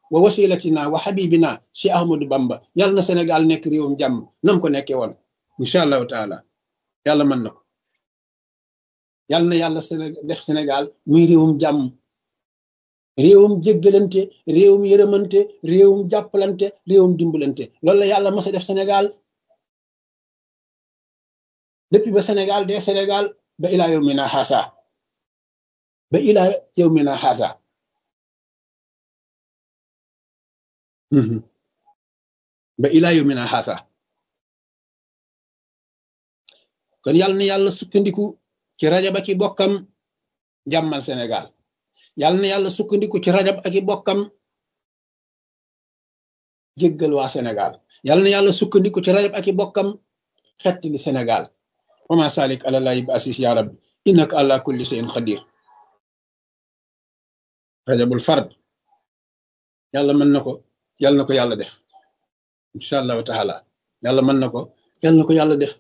wa wasilatina wa habibina si ahmadou bamba yàlla na sénégal nekk réewum jàmm nam ko nekkee woon incha allahu taala yàlla mën na ko yàlla na yàlla def sénégal muy réewum jàmm réewum jéggalante réewum yërëmante réewum jàppalante réewum dimbalante loolu la yàlla mës a def sénégal depuis ba sénégal dee sénégal ba ilaa yow mina xaasa ba ilaa yow mina xaasa ba ilaa yow mina xaasa kon yàlla na yàlla sukkandiku ci rajab ak i bokkam jàmmal sénégal yàlla na yàlla sukkandiku ci rajab ak i bokkam jéggal waa sénégal yàlla na yàlla sukkandiku ci rajab ak i bokkam xett li sénégal wama salik ala lahi bi asis ya rabbi innaka ala kulli shay'in qadir rajabul fard yàlla mën na ko yàlla na ko yàlla def incha allahu taala yàlla mën na ko yàlla na ko yàlla def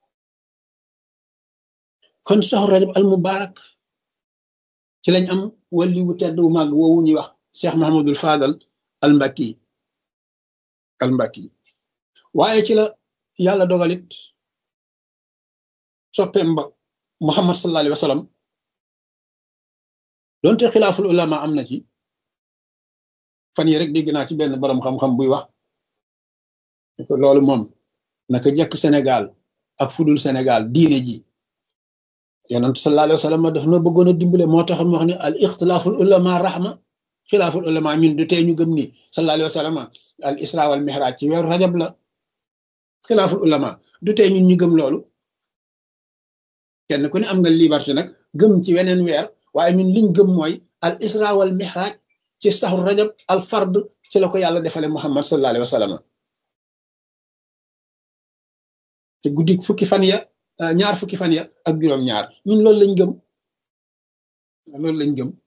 kon saxu rajab al mubarak ci lañ am wali wu tedd wu màgg woowu ñuy wax cheikh mahamadul fadal al mbakki al mbakki waaye ci la yàlla dogalit soppeem ba muhammad sallallahu alayhi wa sallam donte xilaaful ulama am na ci fan yi rek dégg naa ci benn borom xam-xam buy wax ko loolu moom naka jekk Sénégal ak fudul Sénégal diine ji yonent sallallahu alayhi wa sallam daf na bëggoon a dimbale moo tax mu wax ne al ixtilaaful ulama rahma xilaaful ulama ñun du tey ñu gëm ni sallallahu alayhi wa sallam al isra wal mihraj ci weeru rajab la xilaaful ulama du tey ñun ñu gëm loolu kenn ku ne am nga liberté nag gëm ci weneen weer waaye ñun liñ gëm mooy al isra wal mihraj ci saxul rajab al fard ci la ko yàlla defale muhammad sallallahu alayhi wa sallam te guddi fukki fan ya ñaar fukki fan ya ak juróom ñaar ñun loolu lañ gëm loolu lañ gëm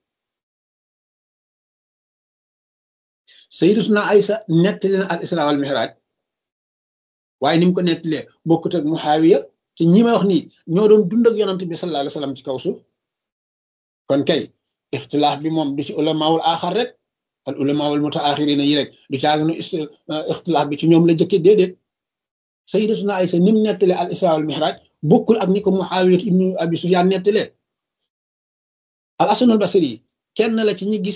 sayyidatuna Aysa nettali na al isra wal mihraj waaye ni mu ko nettalee bokkut ak muhaawiya te ñi ma wax nii ñoo doon dund ak yonant bi sallallahu alayhi wa sallam ci kaw suuf kon kay ixtilaaf bi moom du ci ulamaawul aaxar rek al ulamaawul mutaaxirina yi rek du caaginu ixtilaaf bi ci ñoom la jëkke déedéet sayyidatuna Aysa ni mu nettalee al isra wal mihraj bokkul ak ni ko Muawiya ibnu Abi Sufyaan nettalee al Hasanul Basri kenn la ci ñi gis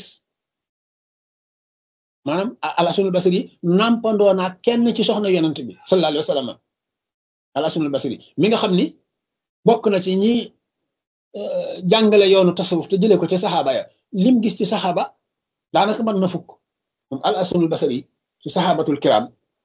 maanaam al Hasanul Basri nampandoo naa kenn ci soxna yonant bi sallallahu alayhi wa sallam al Hasanul Basri mi nga xam ni bokk na ci ñi jàngale yoonu tasawuf te jëlee ko ci saxaaba ya lim gis ci saxaaba daanaka mën na fukk moom al Hasanul Basri ci saxaabatul kiram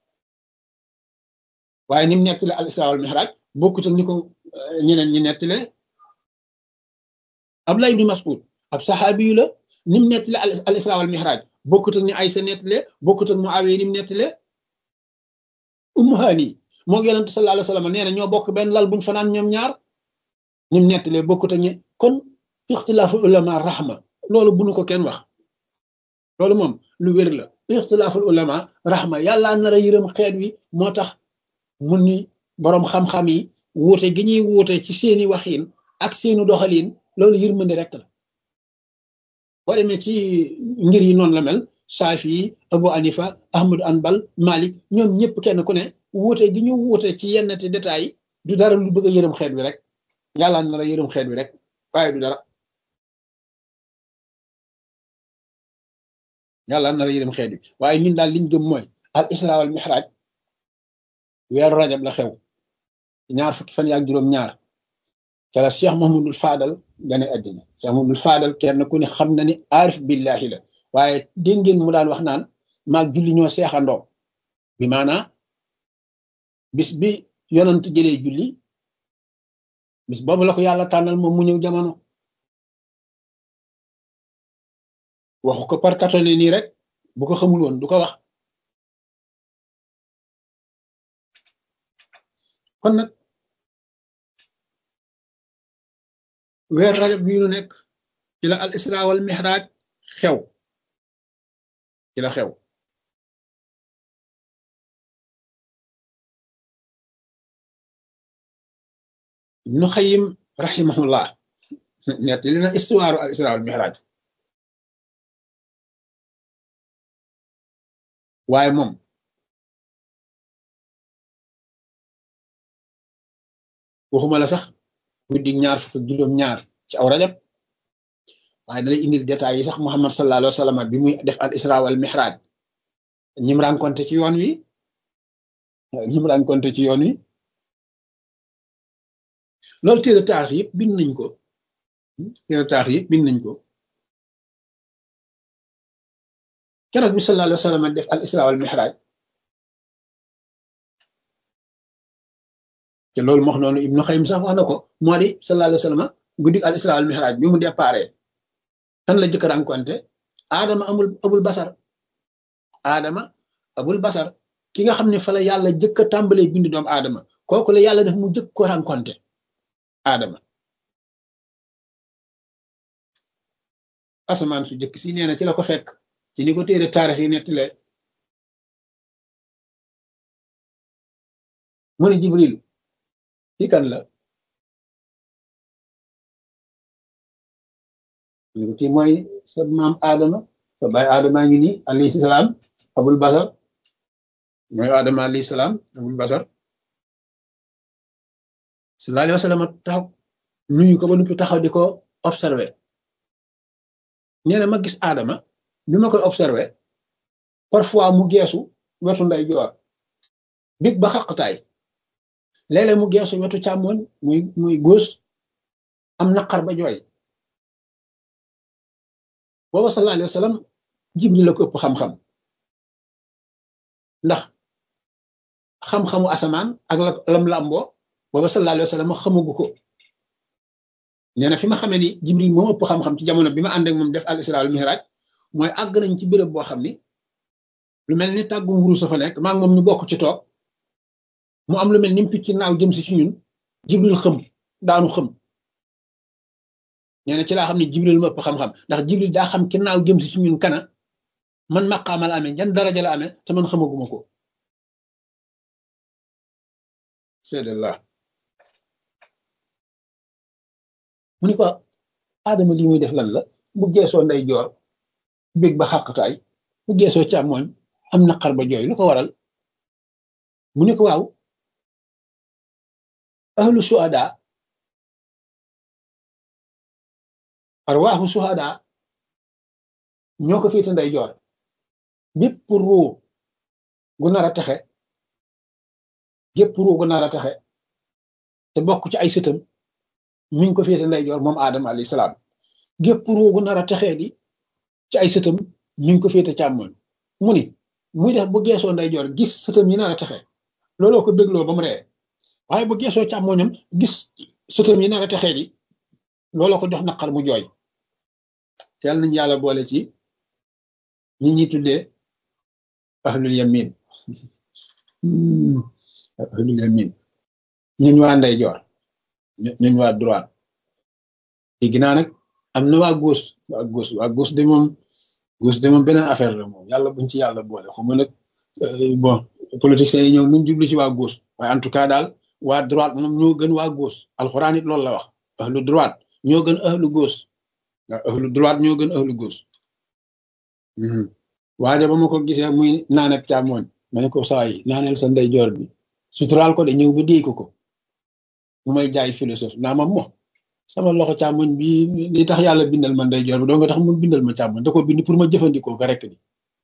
waaye ni mu nettale al isra wal mihraj bokkut ak ni ko ñeneen ñi nettale Abdullah ibn Mas'ud ab saxaabi yu la ni mu nettale al isra wal mihraj bokkut ak ni Aysa nettale bokkut ak Muawiya ni mu nettale Ummu Hani moo yonent sallallahu alayhi wa sallam nee na ñoo bokk benn lal buñ fanaan ñoom ñaar ni mu nettalee bokkut ak ñi kon ixtilaafu ulama rahma loolu bu nu ko kenn wax loolu moom lu wér la ixtilaaful ulama rahma yàlla nar a yërëm xeet wi moo tax mun ni boroom xam-xam yi wuute gi ñuy wuute ci seeni waxiin ak seeni doxaliin loolu yërmande rek la boo demee ci ngir yi noonu la mel Saafi Abu Anifa Ahmadu Anbal Malik ñoom ñëpp kenn ku ne wuute gi ñu wuute ci yenn te détails yi du dara lu bëgg a yërëm xeet wi rek yàlla nar a yërëm xeet wi rek waaye du dara yàlla nar a yërëm xeet wi waaye ñun daal liñ gëm mooy al isra wal mihraj weeru rajab la xew ñaar fukki fan yaak juróom ñaar ca la cheikh mahamadul fadal gane addina cheikh mahamadul fadal kenn ku ne xam na ni aarif billahi la waaye dégg ngeen mu daan wax naan maag julli ñoo seexandoo bi maanaa bis bi yonant jëlee julli bis boobu la ko yàlla tànnal moom mu ñëw jamono waxu ko par katole nii rek bu ko xamul woon du ko wax kon nag weer rajab bii nu nekk ci la al isra wal mihraj xew ci la xew ibnu xayim rahimahullah nett li na histoire al isra wal mihraj waaye moom waxuma la sax guddi ñaar fukk ak juróom ñaar ci aw rajab waaye dalay indil détails yi sax Muhammad sallallahu alayhi wa sallam bi muy def al isra wal mihraj ñim rencontré ci yoon wi ñim rencontré ci yoon wi loolu téere taarix yëpp bind nañ ko téere taarix yëpp bind nañ ko keroog bi sallallahu alayhi wa sallam def al isra wal mihraj te loolu mox noonu ibnu xaym sax wax na ko moo di sallallahu alayhi wa sallam guddi al isra wal mihraj bi mu déparé kan la jëkk rencontré aadama amul abul basar aadama abul basar ki nga xam ne fa la yàlla jëkk a tàmbalee bind doomu aadama kooku la yàlla def mu jëkk ko rencontré aadama asamaan su jëkk si nee na ci la ko fekk ci ni ko téere taarix yi nettale mu ne jibril ki kan la ni ko kii mooy sa maam aadama sa baay aadama ngi nii alayhi salaam abul basar mooy aadama alayhi salaam abul basar sallallahu alayhi wa sallam taxaw nuyu ko ba nuppi taxaw di ko observé nee na ma gis aadama bi ma koy observé parfois mu geesu wetu nday joor big ba xaqtaay léeg-léeg mu geesu wetu càmmoñ muy muy góos am naqar ba jooy booba sallallahu alayhi wa sallam jibril la ko ëpp xam-xam ndax xam-xamu asamaan ak la lam làmboo booba sallallahu alayhi wa sallam xamagu ko nee na fi ma xamee ni jibril moo ëpp xam-xam ci jamono bi ma ànd ak moom def al isra al mihraj mooy àgg nañ ci béréb boo xam ni lu mel ni tàggu nguru sa fa nekk maa ngi moom ñu bokk ci toog mu am lu mel ni picc naaw jëm si ci ñun jibril xëm daanu xëm nee na ci laa xam ne jibril ma ëpp xam-xam ndax jibril daa xam ki naaw jëm si ci ñun kana man maqaama la amee jan daraja la amee te man xamaguma ko seedallah mu ni ko aadama lii muy def lan la bu geesoo nday joor bég ba xàqtaay bu geesoo càmmooñ am naqar ba jooy lu ko waral mu ni ko waaw ahlu suhada arwaaxu suhada ñoo ko féete nday joor bépp ruu gu nar a texe gépp ruu gu nar a texe te bokk ci ay sëtam mi ngi ko féete nday joor moom aadama alayhi salaam gépp ruu gu nar a texee di ci ay sëtam mi ngi ko féete càmmoñ mu ni muy def bu geesoo nday joor gis sëtam yi nar a texe looloo ko bégloo ba mu ree waaye bu geesoo càmmoñam gis sëtam yi nar a texee di looloo ko jox naqar mu jooy yàlla nañu yàlla boole ci ñi ñi tuddee ahlul yamin ahlul yamin ñun waa nday joor ñun waa droite léegi naa nag am na waa gauche waa gauche waa gauche de moom gauche de moom beneen affaire la moom yàlla buñ ci yàlla boole xaw ma nag bon politiciens yi ñëw nuñ jublu ci waa gauche waaye en tout cas daal waa droite moom ñoo gën waa gauche alxuraan it loolu la wax ahlu droite ñoo gën ahlu gauche waaw ahlu droite ñoo gën ahlu gauche waaye ba ma ko gisee muy naaneb càmmooñ ma ne ko saa yi naaneel sa ndeyjoor bi suturaal ko de ñëw ba déy ko ko mu may jaay philosophe naa ma mo sama loxo càmmoñ bi li tax yàlla bindal ma ndeyjoor bi doo nga tax mu bindal ma càmmoñ da ko bind pour ma jëfandikoo ko rek di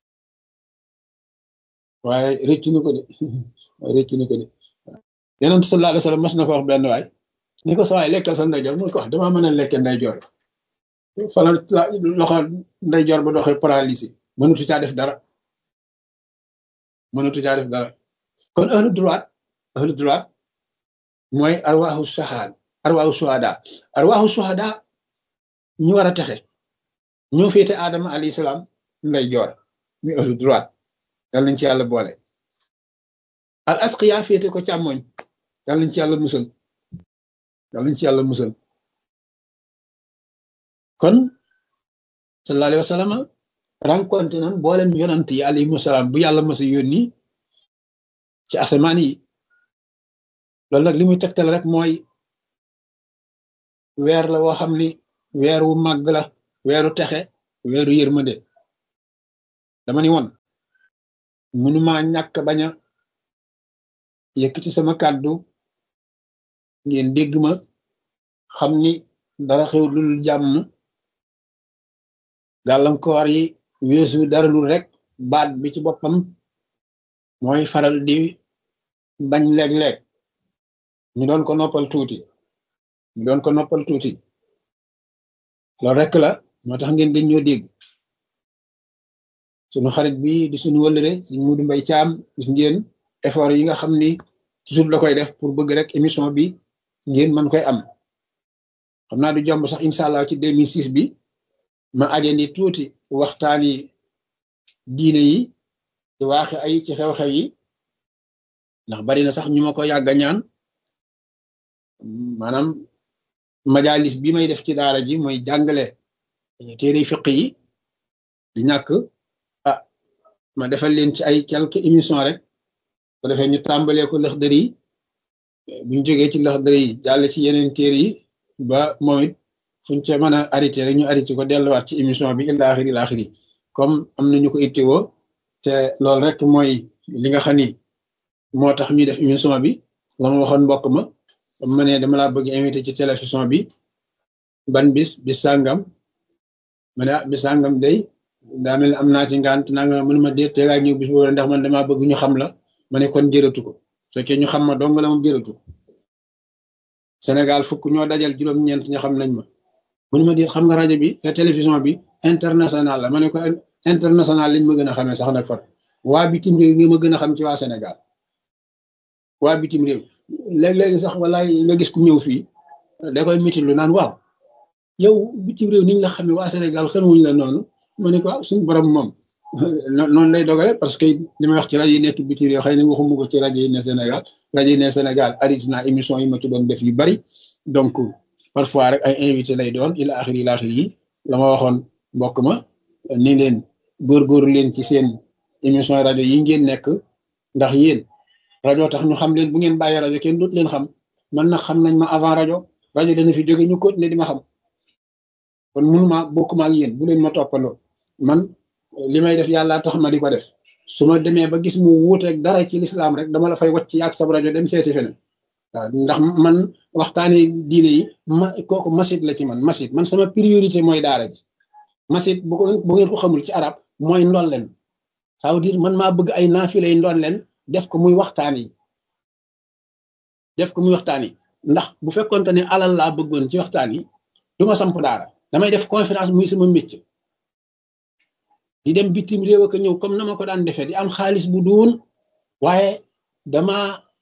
waaye rëccu na ko de waaye rëccu na ko de yonent sallallahu alayhi wasallam mas na ko wax benn waay ni ko sa waay lekkal sa ndeyjoor mu ko wax damaa mën a lekke ndeyjoor fala loxo ndeyjoor ba doxee paralysé mënatu caa def dara mënatu caa def dara kon ahlu droite ahlu droite mooy arwaaxu saxaad arwaaxu suhada arwaaxu suhada ñu war a texe ñoo féete Adama alayhi salaam ndeyjoor muy ahlu droite yal nañ ci yàlla boole al asqiya féete ko càmmoñ yal nañ ci yàlla musal yal nañ ci yàlla musal kon sallallahu alayhi wa sallam rencontré nan boolem yonant yi alayhimu salaam bu yàlla masa yónni ci asamaan yi loolu nag li muy tegtal rek mooy weer la woo xam ni weer wu màgg la weeru texe weeru yërmande dama ni woon mënuma ñàkk bañ a yëkkati sama kàddu ngeen dégg ma xam ni dara xew lul jàmm gàllankoor yi weesu dara lul rek baat bi ci boppam mooy faral di bañ léeg-léeg ñu doon ko noppal tuuti ñu doon ko noppal tuuti loolu rek la moo tax ngeen gën ñoo dégg sunu xarit bi di suñu wëllëre suñu Mudu Mbay Caam gis ngeen effort yi nga xam ni toujours la koy def pour bëgg rek émission bi ngeen mën koy am xam naa du jomb sax incha allah ci 2006 bi ma ajandi tuuti waxtaani diine yi ci waaxe ay ci xew-xew yi ndax bari na sax ñu ma ko yàgga ñaan maanaam majalis bi may def ci daara ji mooy jàngale téere fiq yi du ñàkk ah ma defal leen ci ay quelques émissions rek ko defee ñu tàmbalee ko Laxdari yi buñ jógee ci Laxdari yi jàll ci yeneen téere yi ba moom it fuñ ca mën a arrêté rek ñu arrêté ko delluwaat ci émission bi ila axiri ila axiri comme am nañu ko ittiwoo te loolu rek mooy li nga xam ni moo tax ñuy def émission bi la ma waxoon mbokk ma ma ne dama laa bëgg invité ci télévision bi ban bis bis sàngam ma ne ah bis sàngam day daa mel am naa ci ngant naa nga mën ma dee teegaa ñëw bis boobu ndax man damaa bëgg ñu xam la ma ne kon jërëtu ko fekkee ñu xam ma dong la moom jërëtu ko Sénégal fukk ñoo dajal juróom-ñeent ña xam nañ ma mu ne ma di xam nga rajo bi télévision bi international la ma ne ko international lañ ma gën a xamee sax nag far waa bitim réew nga ma gën a xam ci waa Sénégal waa bitim réew léeg-léegi sax walaay nga gis ku ñëw fii da koy mitil lu naan waaw yow bitim réew niñ la xamee waa Sénégal xamuñ la noonu ma ne ko suñu borom moom noonu lay dogale parce que li may wax ci rajo yi nekk bitim réew xëy na waxuma ko ci rajo yi ne Sénégal rajo yi ne Sénégal arit naa émission yi ma ci doon def yu bari donc parfois rek ay invité lay doon ila axir ila axir yi la ma waxoon mbokk ma ni leen góorgóorlu leen ci seen émission rajo yi ngeen nekk ndax yéen rajo tax ñu xam leen bu ngeen bàyyi rajo kenn dootu leen xam man nag xam nañ ma avant rajo rajo dana fi jóge ñu continuer di ma xam kon mënuma bokkuma ak yéen bu leen ma toppandoo man li may def yàlla tax ma di ko def su ma demee ba gis mu wuuteeg dara ci lislaam rek dama la fay wacc yàgg sab rajo dem seeti feneen waaw ndax man waxtaani diine yi ma kooku masit la ci man masit man sama priorité mooy daara ji masit bu ko bu ngeen ko xamul ci arab mooy ndolleen ça veut dire man maa bëgg ay naafilay ndolleen def ko muy waxtaan yi def ko muy waxtaan yi ndax bu fekkonte ne alal laa bëggoon ci waxtaan yi du ma samp daara damay def conférence muy sama métier di dem bitim réew ak ñëw comme na ma ko daan defee di am xaalis bu duun waaye dama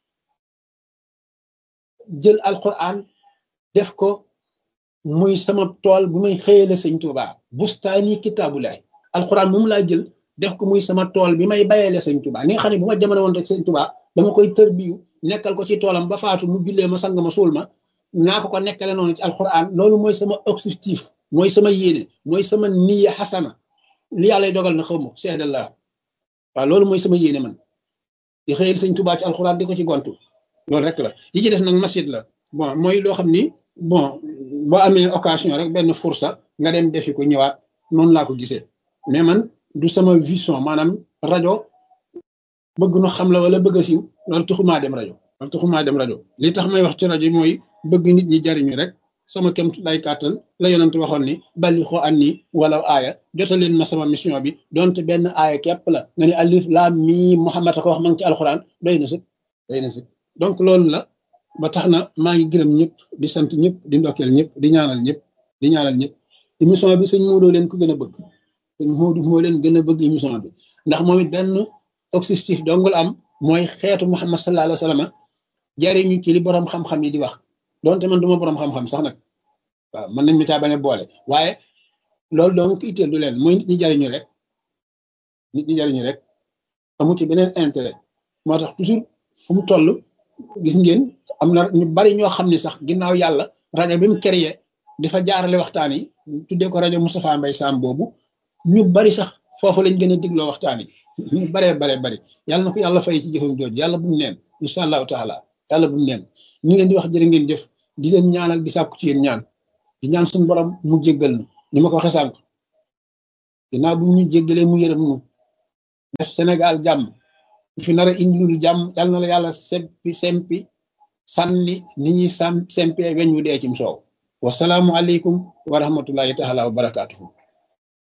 jël alquran def ko muy sama tool bu may xëyale sëñ Tuuba bustaani kitaabulaay alquran moom laa jël def ko muy sama tool bi may bayele sëñ Tuuba ni nga xam ne bu ma jamono woon rek sëñ Tuuba dama koy tër biyu nekkal ko ci toolam ba faatu mu jullee ma sang ma suul ma naa ko ko nekkale noonu ci alquran loolu mooy sama objectif mooy sama yéene mooy sama niya xasana li yàlla dogal na xaw ma seedal la waaw loolu mooy sama yéene man di xëyal sëñ Tuuba ci alquran di ko ci gontu loolu rek la yi ci des nag masjid la bon mooy loo xam ni bon boo amee occasion rek benn fursa nga dem defi ko ñëwaat noonu laa ko gisee mais man du sama vision maanaam rajo bëgg nu xam la wala bëgg a siiw loolu taxumaa dem rajo loolu taxumaa dem rajo li tax may wax ci rajo mooy bëgg nit ñi jariñu rek sama kem lay kàttan la yonent waxoon ni bali xoo an ni wala aaya jotaleen ma sama mission bi donte benn aaya képp la nga ni alif laam mii Muhammad a ko wax ma ngi ci alxuraan doy na sëg doy na sëg donc loolu la ba tax na maa ngi gërëm ñëpp di sant ñëpp di ndokkeel ñëpp di ñaanal ñëpp di ñaanal ñëpp émission bi sëñ Modou leen ko gën a bëgg sëñ Modou moo leen gën a bëgg émission bi ndax moom it benn objectif dong la am mooy xeetu Muhammad sallallahu alayhi wa sallam jariñu ci li borom xam-xam yi di wax donte man du ma borom xam-xam sax nag waaw mën nañ mi caa bañ a boole waaye loolu donc itteel du leen mooy nit ñi jariñu rek nit ñi jariñu rek amu ci beneen intérêt moo tax toujours fu mu toll gis ngeen am na ñu bari ñoo xam ne sax ginnaaw yàlla rajo bi mu créé di fa jaarale waxtaan yi tuddee ko rajo Moustapha Mbaye Sam boobu ñu bari sax foofu lañ gën a digloo waxtaan yi ñu baree baree bari yàlla na ko yàlla fay ci jëfam jooju yàlla bu mu neen incha allahu taala yàlla bu mu neen ñu ngi leen di wax jërë ngeen jëf di leen ñaanal di sàkku ci yéen ñaan di ñaan suñu borom mu jéggal nu ni ma ko waxee sànq ginnaaw bu ñu jéggalee mu yërëm nu def Sénégal jàmm fi nar a indi lu jàmm yal na la yàlla sempi sempi sànni ni ñuy sam sempee weñ wu dee cim soow wasalaamu aleykum wa rahmatullahi taala wa barakaatuhu